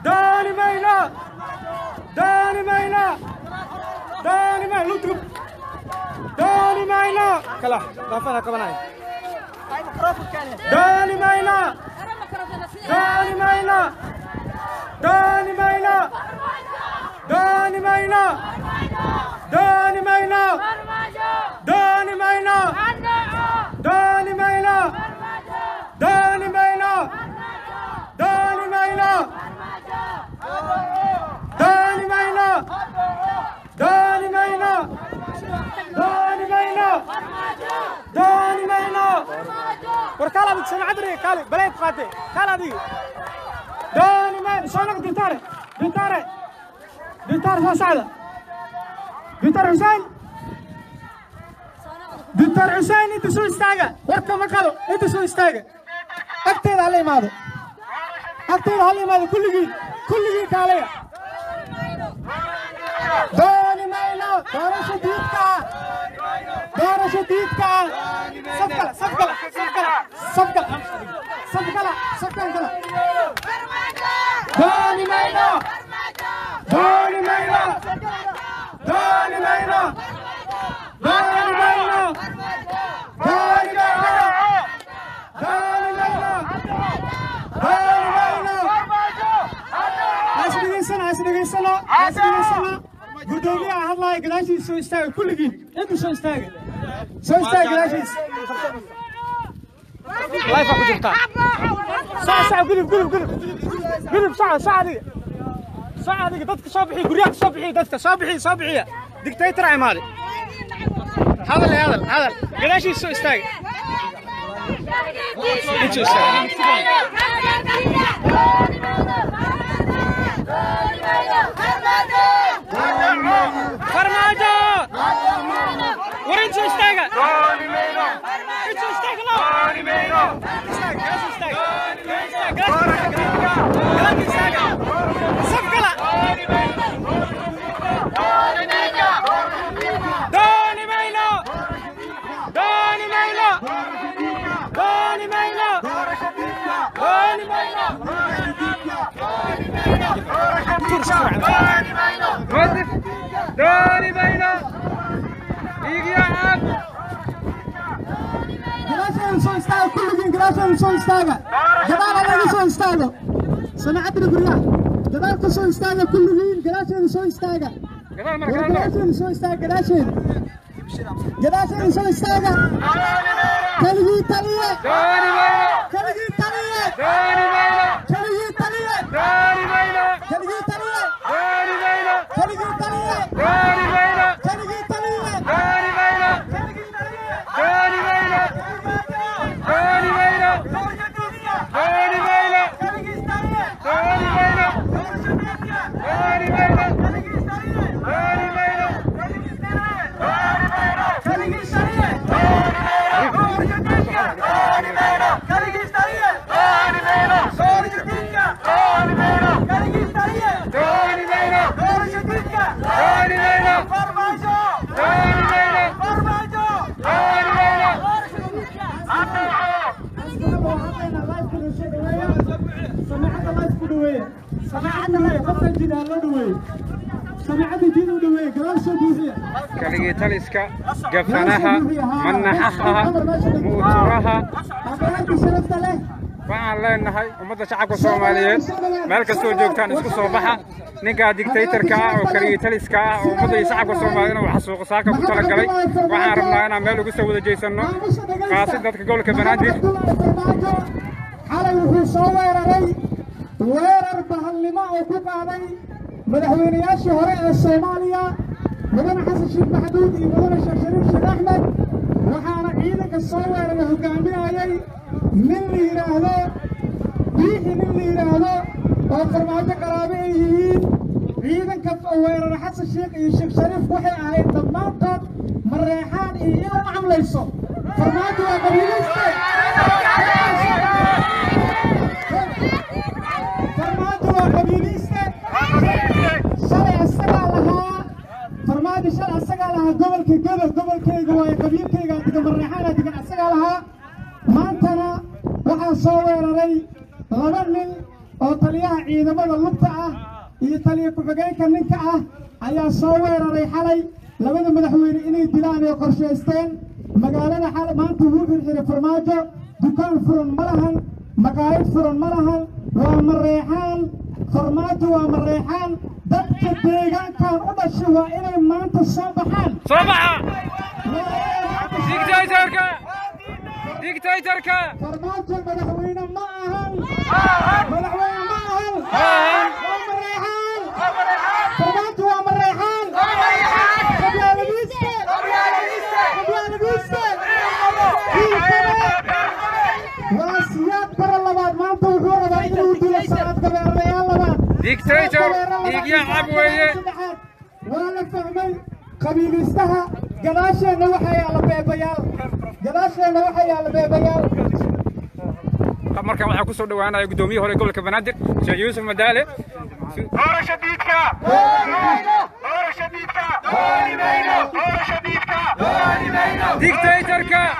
dooni mayno dooni mayno dooni mayno lutub dooni mayno kala daafana qabanay dooni mayno dooni mayno dooni mayno dooni mayno dooni mayno dooni mayno dooni mayno dooni mayno dooni mayno dooni mayno dooni mayno dooni mayno dooni mayno war kaal adig samacadri kaali baleed qaate kaal adig dooni mayno soo noq dintaare dintaare dintaare soo socda dintaar xuseen dintaar xuseen inta soo istaaga warka ma qalo inta soo istaaga agteeda hala imaado agteeda hala imaado kulligiin kulligiin kaalaya dooni mayno doorasho diidka doorasho diidka safkala safkala safkala safkala safkala safkan kala dooni mayno dooni mayno dooni mayno dooni mayno dooni mayno dooni mayno dooni mayno has dhegaysano has dhegaysano has dhegaysano gudoomiyaha hadlaaya gadaashiisa soo istaaga kulligiin intu soo istaaga soo istaaga gadaashiisa layfa ku jirtaa sac sac gudub gudub gudub gudub sac sac adiga sac adiga dadka soo bixiya guryaha soo bixiya dadka soo bixiya soo bixiya dictator a imaaday hadal hadal hadal gadaashiisa soo istaaga intu istaaga farmaajo war intu istaaga intu istaaga lo gadaashiisa istaaga gadaashiisa istaaga safkala dooni mayno dooni mayno dooni mayno dooni mayno مدف دوني بينا يجي يا عم gadaasheeda soo istaaga kulligiin gadaasheeda soo istaaga gadaal alaga soo istaago samacadda guryaha gadaal ka soo istaaga kulligiin gadaasheeda soo istaaga قبل ما war كان gadaasheeda soo istaaga gadaasheeda gadaasheeda soo istaaga keligii taliye دوني بينا keligii taliye دوني بينا keligii taliye دوني بينا keligii taliye دوني بينا keligii taliye دوني بينا keligii taliye دوني بينا keligii taliye دوني بينا دوني بينا دوني بينا keligii taliye دوني بينا دوني بينا دوني بينا دوني بينا دوني بينا دوني بينا دوني بينا كلي تلسكا قفنها منحها مؤترها waxaan leenahay ummadda shacabka soomaaliyeed meel kastoo joogtaan isku soo baxa ninkaa dictatorka ah oo kaligitaliska ah oo ummadda iyo shacabka soomaaliyeed inuu xasuuqo saaka ku talagalay waxaan rabnaa inaan meel ugu soo wada jeesanno qaasi dadka gobolka banaadir xalay wuxuu soo weeraray weerar bahalnimo oo ku qaaday madaxweynayaashii hore ee soomaaliya mudane xasan sheekh maxamuud iyo mudane sheekh shariif sheekh axmed waxaana ciidanka soo weeraray hogaaminayay nin la yidhaahdo biixi nin la yidhaahdo oo farmaajo qaraabe ay yihiin ciidanka weerara xasan sheekh iyo sheekh shariif waxay ahayd dhammaantood mareexaan iyo inuu macamlayso farmaajo waa qabiiliste farmaajo waa qabiiliste shalay asagaa lahaa farmaajo shalay asagaa lahaa gobolka gobo gobolkayga waaye qabiilkayga digan mareexaana digan asagaa lahaa maantana waxaa soo weeraray laba nin oo taliya taliyaha ciidamada lugta ah iyo taliya ku-xigeenka ninka ah ayaa soo weeraray xalay labada madaxweyne inay dilaan ay qorshaysteen magaalada xalay maanta wuu xirxiray farmaajo dukaan furan ma lahan maqaayad furan ma lahan waa mareexaan farmaajo waa mareexaan dadka deegaankan u dhashay waa inay maanta soo baxaan soo baxa dictatorka dictatorka farmaajo madaxweyne ma ahan madaxweyne ma ahan waa mareexaan farmaajo waa mareexaan qabyaaladiiste qabyaaladiiste waa siyaad bara labaad maanta wuxuu rabaa inuu dilo sanad gabeerayaal labaad dictator dhiigya cab weeye waa la fahmay qabiilistaha gadaasheenna waxaa yaala beebayaal gadaasheenna waxaa yaala beebayaal markan waxaa ku soo dhowaanaya guddoomiye hore gobolka banaadir sheekh yuusuf madaale doorasho diidka doorasho diidka doorasho diidka dictatorka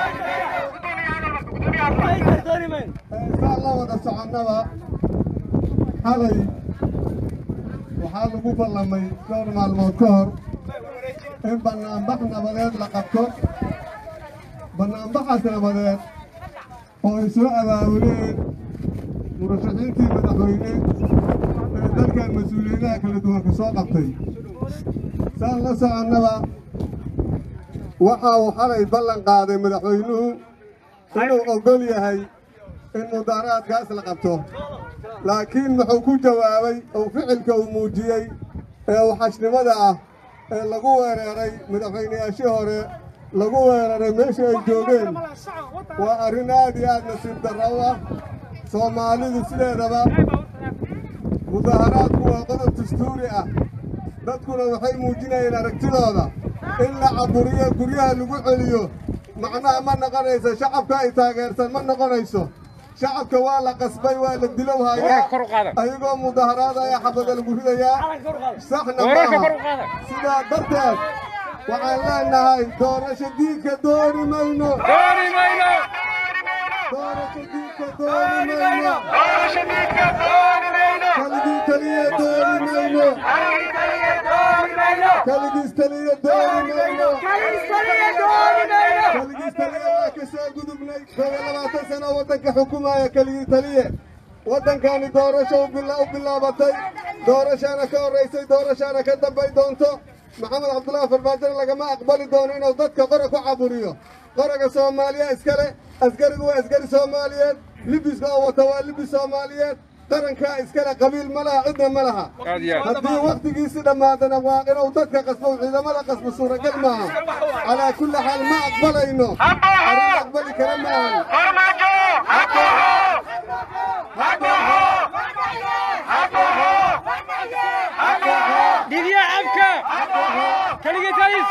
intaan la wada soconnaba xalay waxaa lagu ballamay dhowr maalmood ka hor in bannaanbax nabadeed la qabto bannaanbaxaas nabadeed oo ay soo abaabuleen murashaxiintii madaxweyne ee dalkan mas-uuliyadaha kala duwan ka soo qabtay saan la soconnaba waxa uu xalay ballan qaaday madaxweynuhu inuu oggol yahay in mudaaraadkaas la qabto laakiin muxuu ku jawaabay oo ficilka uu muujiyey ee waxashnimada ah ee lagu weeraray madaxweynayaashii hore lagu weeraray meesha ay joogeen waa arrin aad iyo aad nasiib darro u ah soomaalidu sideedaba mudaaharaadku waa qodob dastuuri ah dadkuna waxay muujinayeen aragtidooda in la caburiyo guryaha lagu celiyo macnaha ma noqonayso shacabka ay taageersan ma noqonayso shacabka waa la qasbay waa la dilow hayaa Wararka kor u qaada. ayagoo mudaharaada ayaa xabada lagu ridayaa saxna Wararka maaha kor u qaada. sidaa darteed waxaan leenahay doorasho diidka dooni mayno dooni mayno doorasho diidka dooni mayno doorasho diidka dooni mayno kaligii taliya dooni mayno kaligiis taliya dooni mayno kaligiis taliya waa ka soo gudubnay koob iyo labaatan sano waddanka xukumaya keligii taliye waddankani doorasho u bila- u bilaabatay doorashaana ka horraysay doorashaana ka dambay doonto maxamed cabdullaahi farmaajona lagama aqbali doono inuu dadka qora ku caburiyo qoraga soomaaliya iskale askarigu waa askari soomaaliyeed libiska oo wata waa libis soomaaliyeed qarankaa iskale qabiil ma laha cidna ma laha aad iyo aad haddii wakhtigiisi dhammaadana waa inuu dadka qasbo ciidamada qasbo suuragal maaha calaa kulli xaal ma aqbalayno arrin aqbali kara maahan farmaajo dhiigya cabka keligii talis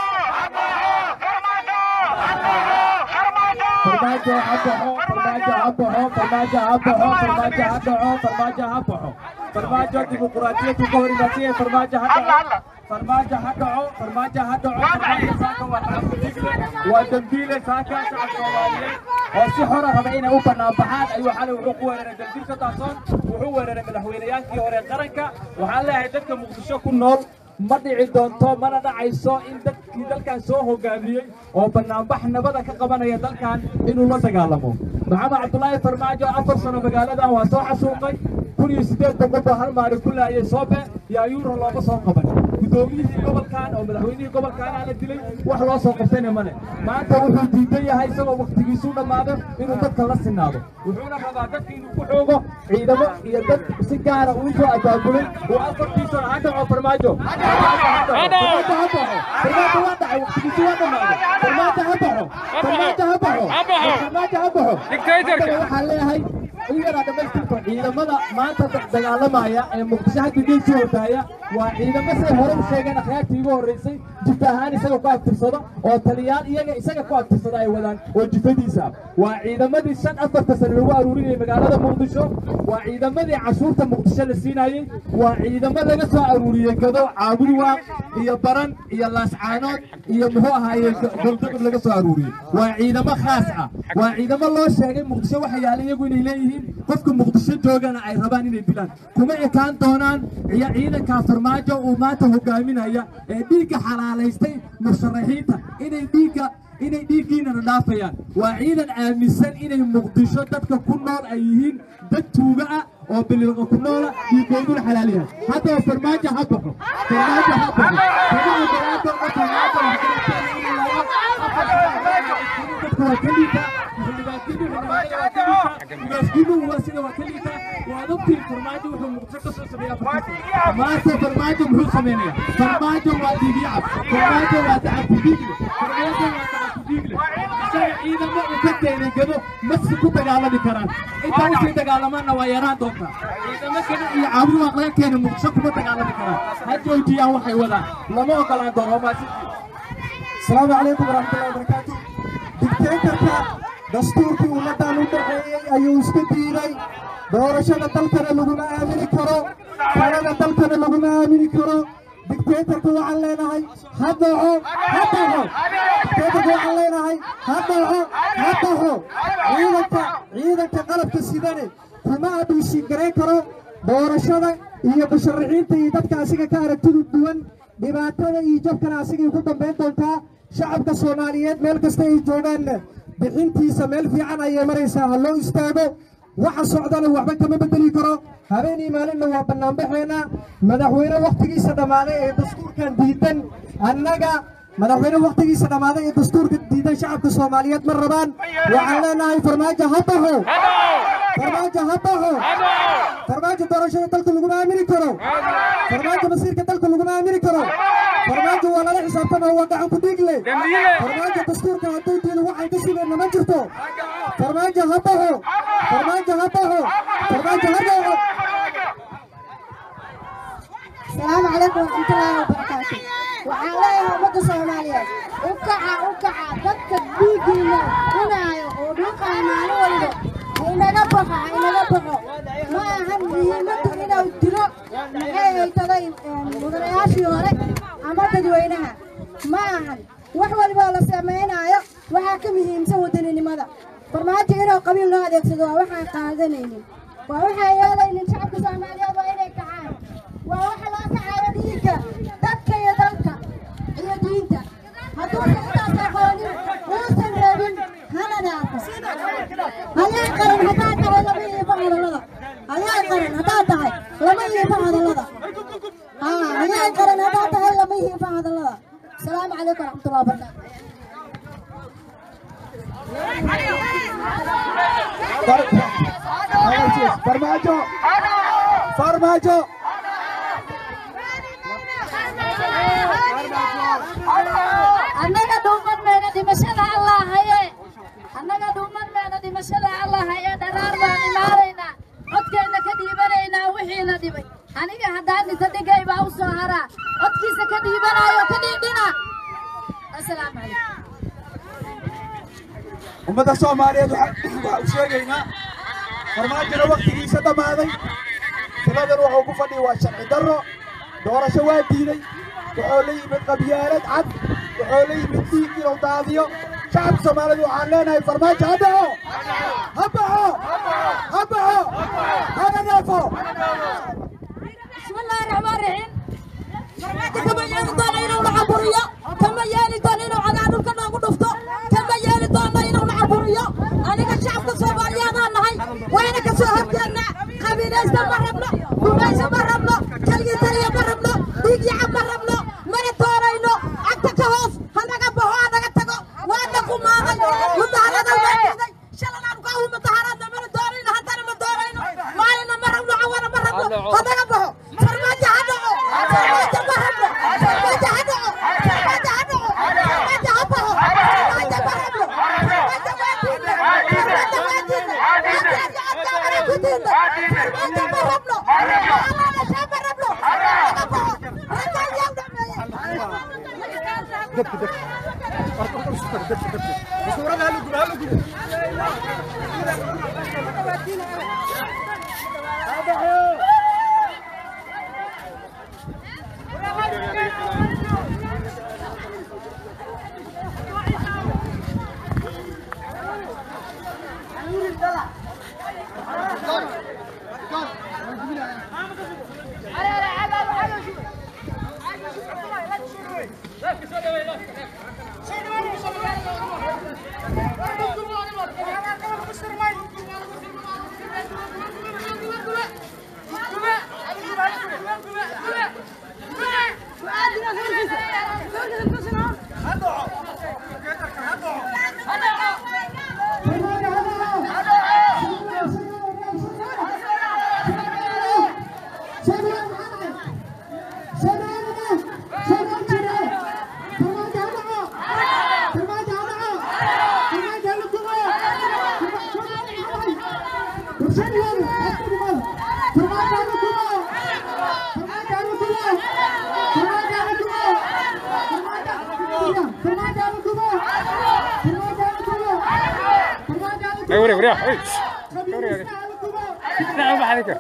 farmaajo ha baxo farmaajo ha baxo farmaajo ha baxo farmaajo ha dhaco farmaajo ha baxo farmaajo dimuquraadiyadu ka hor imaatay ee farmaajo ha dhaco farmaajo ha dhaco farmaajo ha dhaco farmaajo saaka waa xaafadigle waa dambiile saaka shacab soomaaliyeed oo si xora raba inay u banaanbaxaan ayuu xalay wuxuu ku weeraray dambiilka daasoon wuxuu weeraray madaxweyneyaalkii hore qaranka waxaan leeyahay dadka muqdisho ku nool ma dhici doonto mana dhacayso in dadkii dalkan soo hogaamiyey oo banaanbax nabada ka qabanaya dalkan inuu la dagaalamo maxamed cabdulaahi farmaajo afar sano magaaladan waa soo xasuuqay kun iyo siddeed boqol baa hal maalin ku laayay soobe iyo ayuuro looma soo qaban guddoomiyihii gobolkan oo madaxweynihii gobolkaana la dilay wax loo soo qabtayna male maanta wuxuu diidan yahay isagoo waktigiisu dhammaado inuu dadka la sinaado wuxuuna rabaa dadka inuu ku xoogo ciidamo iyo dad si gaara uu soo abaabulay uu afartiisa ha dhaco farmaajo farmaajo ha dhaco farmaajo waa dhacay waktigiisu waa dhammaaday farmaajo ha dhaco farmaajo ha dhaco Ha baxo. farmaajo ha baxo Dictatorka. Haddana waxaan leeyahay in yaraa dhamaystirto ciidamada maanta dagaalamaya ee muqdisho hadda geesi hortaaya waa ciidamo say hore u sheegeen akhyaartii ugu horreysay jifa ahaan isaga ku abtirsado oo taliyaal iyaga isaga ku abtirsada ay wadaan oo jifadiisa waa ciidamadii shan afarta sano lagu aruurinayay magaalada muqdisho waa ciidamadii cashuurta muqdisho la siinayey waa ciidamo laga soo aruuriyey gado caabudwaaq iyo baran iyo laascaanood iyo muxuu ahaaye goldogod laga soo aruuriyey waa ciidamo khaas ah waa ciidamo loo sheegay muqdisho waxa yaala iyagu inay leeyihiin qofka muqdisho joogana ay rabaan inay dilaan kuma ekaan doonaan iyo ciidanka farmaajo uu maanta hogaaminaya ee dhiigga xalaalaystay musharaxiinta inay dhiigga inay dhiiggiinana dhaafayaan waa ciidan aaminsan inay muqdisho dadka ku nool ay yihiin dad tuuga ah oo bililqa ku noola dhiiggooduna xalaal yahay haddaba farmaajo ha baxo farmaajo ha baxo kama ogolaado oo farmaajo dadka waa ka liita xildhibaankiinu waa sida waa ka liita waad ogtiin farmaajo wuxuu muqdisho ka soo sameeyaa maanta farmaajo muxuu sameynaya farmaajo waa dhiigyacab farmaajo waa dacakudiigle farmaajo waa dacakudiigle isaga ciidamo uu ka keenay gado masi ku dagaalami karaan inta usii dagaalamaanna waa yaraan doontaa ciidamo gado iyo caabudi waa laga keenay muqdisho kuma dagaalami karaan ha joojiyaan waxay wadaan lama ogolaan doono waa maasintii السلام عليكم ورحمة الله وبركاته دكتاتوركا دستوركي ummadan u dhaxeeyay ayuu iska diiday doorashada dalkana laguma aamini karo talada dalkana laguma aamini karo dictatorka waxaan leenahay ha dhaco ha dhaco dictatorka waxaan leenahay ha dhaco ha dhaco ciidanka ciidanka qalabka sidane kuma abuusin garayn karo doorashada iyo musharaxiinta iyo dadka asiga ka aragtidu duwan dhibaatada iyo jabkana asigay ku dambayn doontaa shacabka soomaaliyeed meel kasta ay joogaanna bixintiisa meel fiican ayay maraysaa ha loo istaago waxa socdana waxba kama bedeli karo habeenii maalinna waa bannaanbaxeena madaxweyne wakhtigiisa dhammaaday ee dastuurkan diidan annaga madaxweyne wakhtigiisa dhammaaday ee dastuurka diidan shacabka soomaaliyeed ma rabaan waxaan leenahay farmaajo ha baxo farmaajo ha baxo farmaajo doorashada dalka laguma aamini karo farmaajo masiirka dalka laguma aamini karo farmaajo waa lala xisaabtama waa gacan ku dhiigle farmaajo dastuurka hadduu diido waxaan ka sugayna ma jirto farmaajo ha baxo farmaajo ha baxo farmaajo ha baxo السلام عليكم ورحمة الله وبركاته وعليها أمد الصومالية وكعا وكعا ضدك بيجينا هنا ودوكا معنى ولده inaga baxo inaga baxo ma ahan muhiimaddu inuu dilo maxay haytaday mudanayaashii hore ama dadweynaha ma ahan wax walboo la samaynaayo waxaa ka muhiimsan wadaninimada farmaajo inuu qabiil loo adeegsado waa waxaan qaadanaynin waa waxaan yeelaynin shacabka soomaaliyeed waa inay kacaan waa waxa loo kacayo dhiigga dadka iyo dalka iyo diinta hadduusan intaas aqoonin uusan reebin hana dhaafo hayaa qaran haddaad tahay lama iibo hadallada hayaa qaran haddaad tahay lama iibo hadallada haa hayaa qaran haddaad tahay lama iibo hadallada asalaamu calaykum waraxmatullahi wabarakaatu farmaajo farmaajo annaga dhuuman meena dhimashada allah haye annaga dhuuman meena dhimashada allah haye dharaar baan imaanaynaa codkeenna ka dhiibanaynaa wixiina dhibay aniga haddaan dhita dhigay baa u soo haraa codkiisa ka dhiibanaayo ka dhiidhina asalaamu calaykum ummadda soomaaliyeed waxaan u sheegaynaa farmaajona wakhtigiisa dhammaaday tiladan wuxuu ku fadhiya waa sharci darro doorasho waa diiday wuxuu la yimid qabyaalad cad wuxuu la yimid dhiig inuu daadiyo shacabka soomaaliyeed waxaan leenahay farmaajo ha dhaco ha baxo ha baxo hana dhaafo بسم الله الرحمن الرحيم كما يالي دونا إنو نعبوريو كما يالي دونا إنو عذاب كنا نقطفتو كما يالي دونا إنو نعبوريو أنا كشعب كصومالي أنا نهاي وين كسوهر جنة قبيلة مربنا قبيلة مربنا كلي تري مربنا ديجي عم مربنا من الدورة إنو أنت كهوف هذا كبهو هذا كتكو وانا كماغي مدهرة الوقت شلنا نقاوم مدهرة من الدورة إنو هنتنا من الدورة إنو ما لنا مربنا عوانا مربنا هذا كبهو فرماجة هدعو فرماجة مربنا فرماجة هدعو فرماجة هدعو فرماجة هبهو فرماجة مربنا فرماجة وادينا فرماجة وادينا فرماجة أدامنا كدينا فرماجة مربنا الله نشاء مربنا هذا كبهو Ay, وري وري ay نعم عليك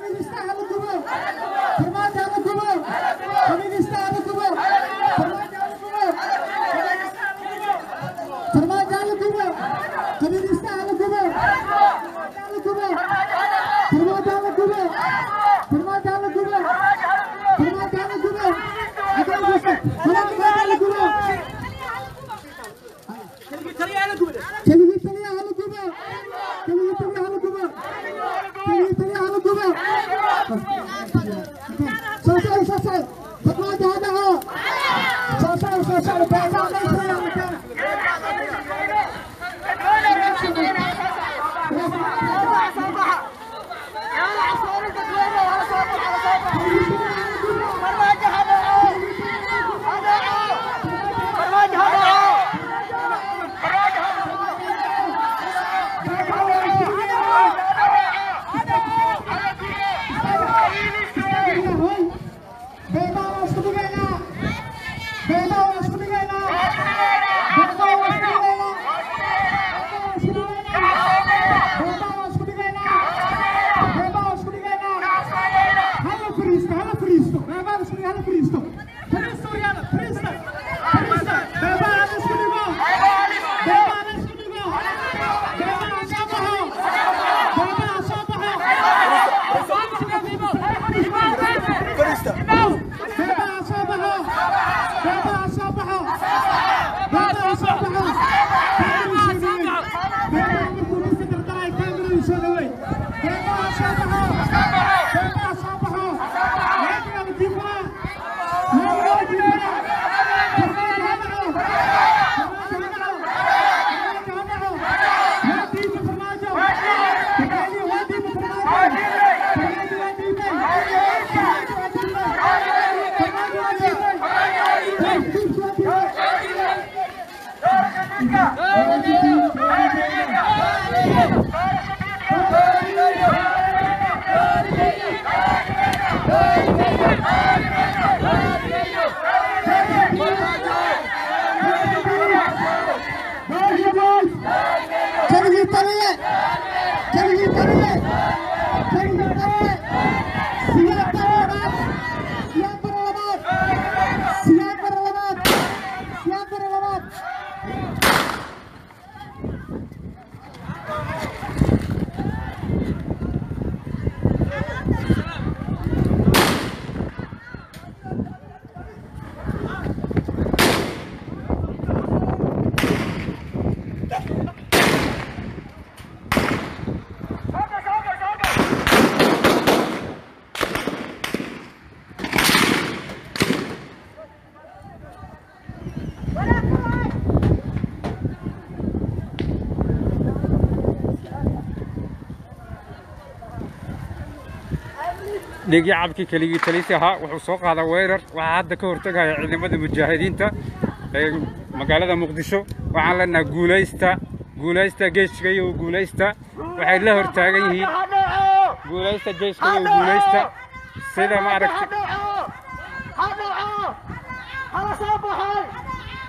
dhiigyacabkii keligii taliisi ahaa wuxuu soo qaadaa weerar waxaa hadda ka hortegaya ciidamada mujaahidiinta ee magaalada muqdisho waxaan leenahay guulaysta guulaysta geeska iyo guulaysta waxay la hortaagan yihiin guulaysta geeska iyo guulaysta sida maaragtay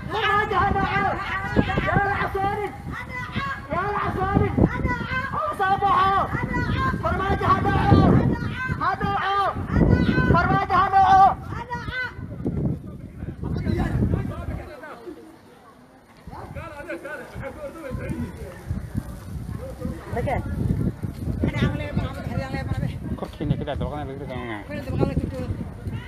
فرماجة هدعو يا العصارد يا العصارد صبحوا فرماجة هدعو هدعو فرماجة هدعو korkiina ka dhac dabaqana laga ridaa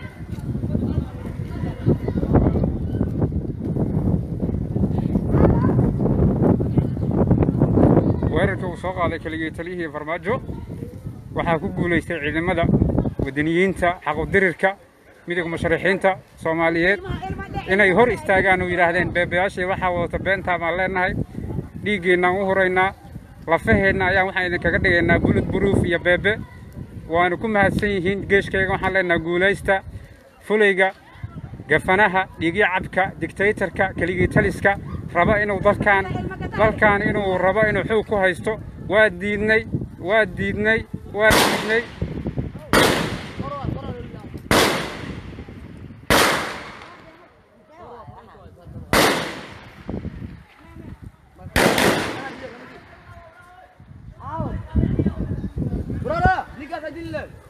weerarka uu soo qaaday keligii taliyihii farmaajo waxaa ku guulaystay ciidamada wadaniyiinta xaqudirirka midowga musharaxiinta soomaaliyeed inay hor istaagaan oo yidhaahdeen beebayaashii waxaa wadata beentaa baan leenahay dhiiggeennaan u huraynaa lafaheenna ayaan waxaan idinkaga dhigaynaa bulud buruuf iyo beebe waanu ku mahadsan yihiin geeshkayga waxaan leenahay guulaysta fulayga gafanaha dhiigyo cabka digtaytarka keligii taliska raba inuu dalkaan dalkaan inuu rabo inuu xoog ku haysto waa diidnay waa diidnay waa diidnay Brother, nikah tadi